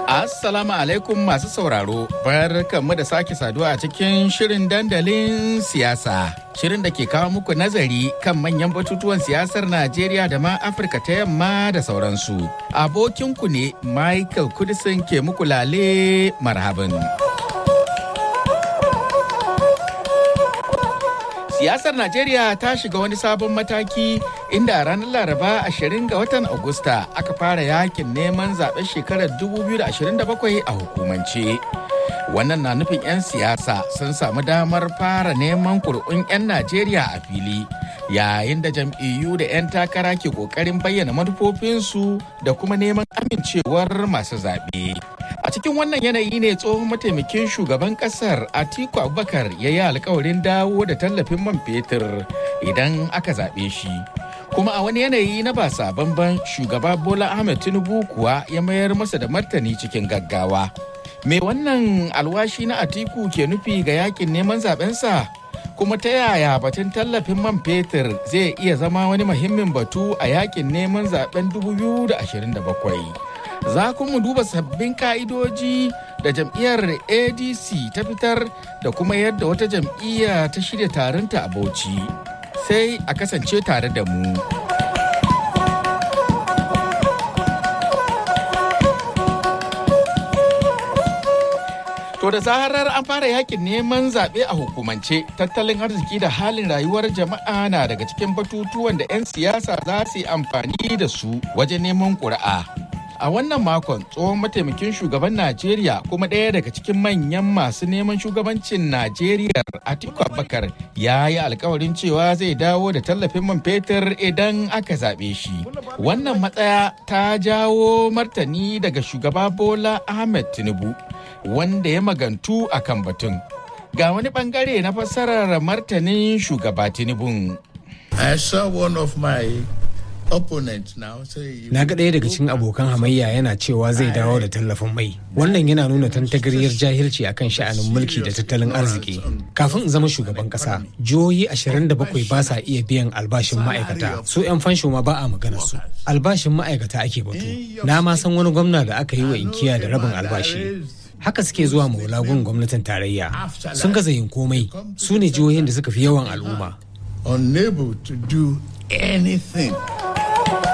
Assalamu alaikum masu sauraro, barkanmu da sake saduwa a cikin shirin dandalin siyasa. Shirin da ke kawo muku nazari kan manyan batutuwan siyasar Najeriya da ma Afirka ta yamma da sauransu. Abokinku ne Michael Kudisin ke muku lale marhaban. Siyasar Najeriya ta shiga wani sabon mataki inda ranar Laraba 20 ga watan Agusta aka fara yakin neman zaben shekarar 2027 a hukumance. Wannan na nufin 'yan siyasa sun samu damar fara neman kur'un 'yan Najeriya a fili yayin da jam'iyyu da 'yan takara ke ƙoƙarin bayyana manufofinsu da kuma neman amincewar masu zaɓe. A cikin wannan yanayi ne tsohon mataimakin shugaban kasar Atiku Abubakar ya yi alkawarin dawo da tallafin man fetur idan aka zaɓe shi. Kuma a wani yanayi na ba sabon shugaba Bola Ahmed Tinubu kuwa ya mayar masa da martani cikin gaggawa. Me wannan alwashi na Atiku ke nufi ga yakin neman zaɓensa? Kuma ta yaya batun tallafin man fetur zai iya zama wani muhimmin batu a yakin neman zaben 2027? za mu duba sabbin ka'idoji da jam'iyyar adc ta fitar da kuma yadda wata jam'iyya ta shirya taronta a bauchi sai a kasance tare da mu To da zaharar an fara yakin neman zaɓe a hukumance tattalin arziki da halin rayuwar jama'a na daga cikin batutuwan da 'yan siyasa za su yi amfani da su wajen neman ƙuri'a. A wannan makon tsohon mataimakin shugaban Najeriya kuma ɗaya daga cikin manyan masu neman shugabancin Najeriya Atiku Abubakar ya yi alkawarin cewa zai dawo da tallafin man fetur idan aka zaɓe shi. Wannan matsaya ta jawo martani daga shugaba Bola Ahmed Tinubu wanda ya magantu a kan batun. Ga wani bangare na fassarar martanin shugaba Tinubu. I saw one of my Na ga ɗaya daga cikin abokan hamayya yana cewa zai dawo da tallafin mai. Wannan yana nuna tantagariyar jahilci akan sha'anin mulki da tattalin arziki. Kafin in zama shugaban ƙasa, jihohi 27 ba sa iya biyan albashin ma'aikata. Su 'yan fansho ma ba a magana su. Albashin ma'aikata ake batu. Na ma san wani gwamna da aka yi wa inkiya da rabin albashi. haka suke zuwa maulagun gwamnatin tarayya sun gaza yin komai su ne jihohin da suka fi yawan al'umma unable to do anything